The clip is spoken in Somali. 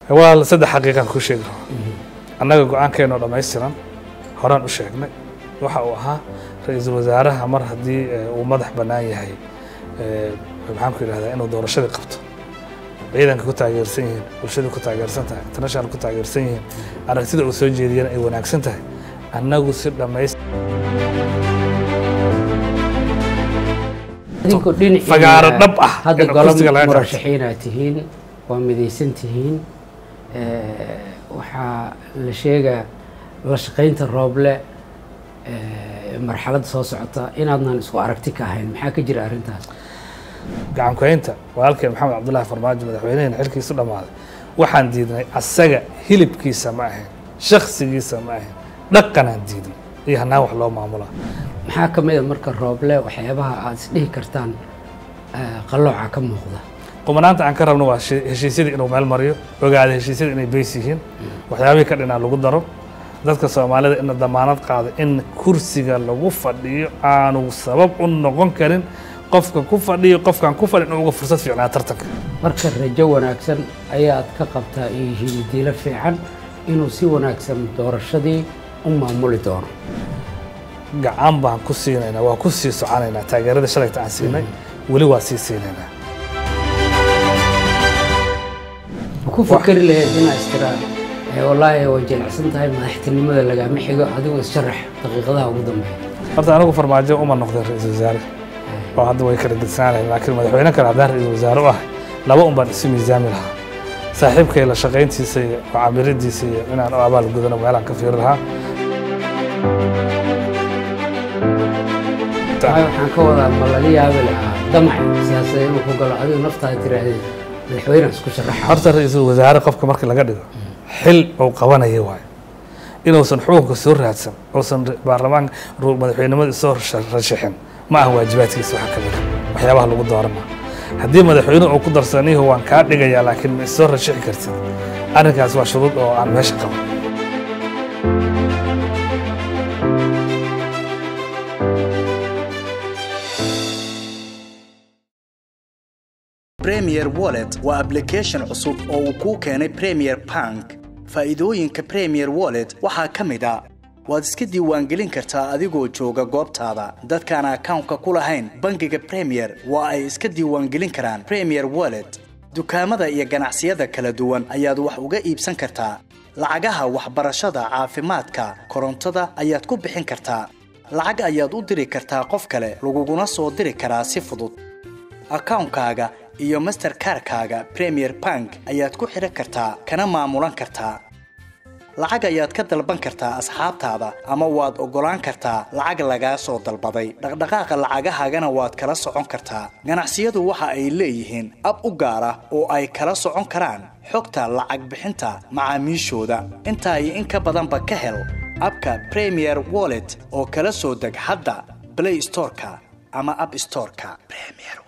waa saddex xaqiiqaan ku sheegno annaga go-aankeenoo dhammaystiran horaan u sheegnay waxa uu ahaa ra-iisul wasaaraha mar haddii uu madax bannaan yahay maxaan ku yidhahdaa inuu doorashadii qabto ciidanka ku taageersan yihiin bulshada ku taageersan tahay international ku taageersan yihiin aragtida uu soo jeediyana ay wanaagsan tahay annagu si dhammays adinku dhinaciina fagaaro dhab ah hadda in golo kursiga laga qaato. murashaxiin aad tihiin waa midaysan tihiin waxaa la sheegaa la shaqaynta rooble eh, marxaladda soo socota inaadnan isku aragti ka ahayn maxaa ka jira arrintaas gacan ku-haynta walaalkeen maxamed cabdullaahi farmaajo madaxweynaheena xilkiisu dhammaaday waxaan diidnay asaga hilibkiisa ma ahayn shakhsigiisa ma ahayn dhaqanaan diidnay iyo hanaan wax loo maamulaa maxaa ka mid a marka rooble waxyaabaha aad isdhihi kartaan eh, qallooca ka muuqda qumanaanta aan ka rabno waa shi- heshiisyadii inuu meel mariyo ogaada heshiisyada inay beys yihiin waxyaabihii ka dhinaa lagu daro dadka soomaalida ina damaanad qaado in kursiga lagu fadhiyo aanu sabab u noqon karin qofka ku fadhiyo qofkaan ku fadhin uga fursad fiicnaa tartanka marka rajo wanaagsan ayaad ka qabtaa iyo hiidiilo fiican inuu si wanaagsan doorashadii u maamuli doono gacan baan ku siinaynaa waa ku sii soconaynaa taageerada shalayta aan siinay weli waa sii siinaynaa ma ku fakeri lahayd inaa istiraa eh, wallaahi way jilicsan tahay madaxtinimada lagama xigo adigu issharax daqiiqadaha ugu dambeeya horta anigu farmaajo uma noqdeen ra-iisul wasaare oo hadda way kala gedsaanayn laakiin madaxweyne kale haddaan ra-iisul wasaare u ahay laba un baan isu miisaami lahaa saaxiibkay la shaqayntiisa iyo mucaamiladiisa iyo inaan u abaal gudano meelaan ka fiiri lahaa waayo waxaan ka wadaa ma laga yaabi lahaa damac siyaasadeed inuu ku galo adigu naftaada tiraahdeed madaxweyne isku sharaxa horta ra-iisul wasaare qofka marka laga dhigo xil uu qabanaya waayo inuusan xukunka soo raadsan uusan baarlamaanka ru- madaxweynimada soo rasha- rashaxin ma aha waajibaadkiisa waxa ka mid a waxyaabaha lagu dooran ma haddii madaxweyne uu ku darsaniho waan kaa dhigayaa laakiin ma isoo rashixi kartid arrinkaas waa shuruud oo aan meesha qaban Premier Wallet waa application cusub oo uu kuu keenay Premier Bank. Faa'iidooyinka Premier Wallet waxaa ka mid ah waad iska diiwaangelin kartaa adigoo jooga goobtaada. Dadkaan akawnka ku lahayn bangiga Premier waa ay iska diiwaangelin karaan Premier Wallet. Dukaamada iyo ganacsiyada kala duwan ayaad wax uga iibsan kartaa. Lacagaha waxbarashada, caafimaadka, korontada ayaad ku bixin kartaa. Lacag ayaad u diri kartaa qof kale, laguguna soo diri karaa si fudud. akawnkaaga iyo masterkarkaaga premier bank ayaad ku xidhan kartaa kana maamulan kartaa lacag ayaad ka dalban kartaa asxaabtaada ama waad oggolaan kartaa lacag lagaa soo dalbaday dhaqdhaqaaqa lacagahaagana waad kala socon kartaa ganacsiyadu waxa ay leeyihiin ab u gaar ah oo ay kala socon karaan xogta lacag bixinta macaamiishooda intaa iyo in ka badanba ka hel abka premier wallet oo kala soo deg hadda play storeka ama app storeka premier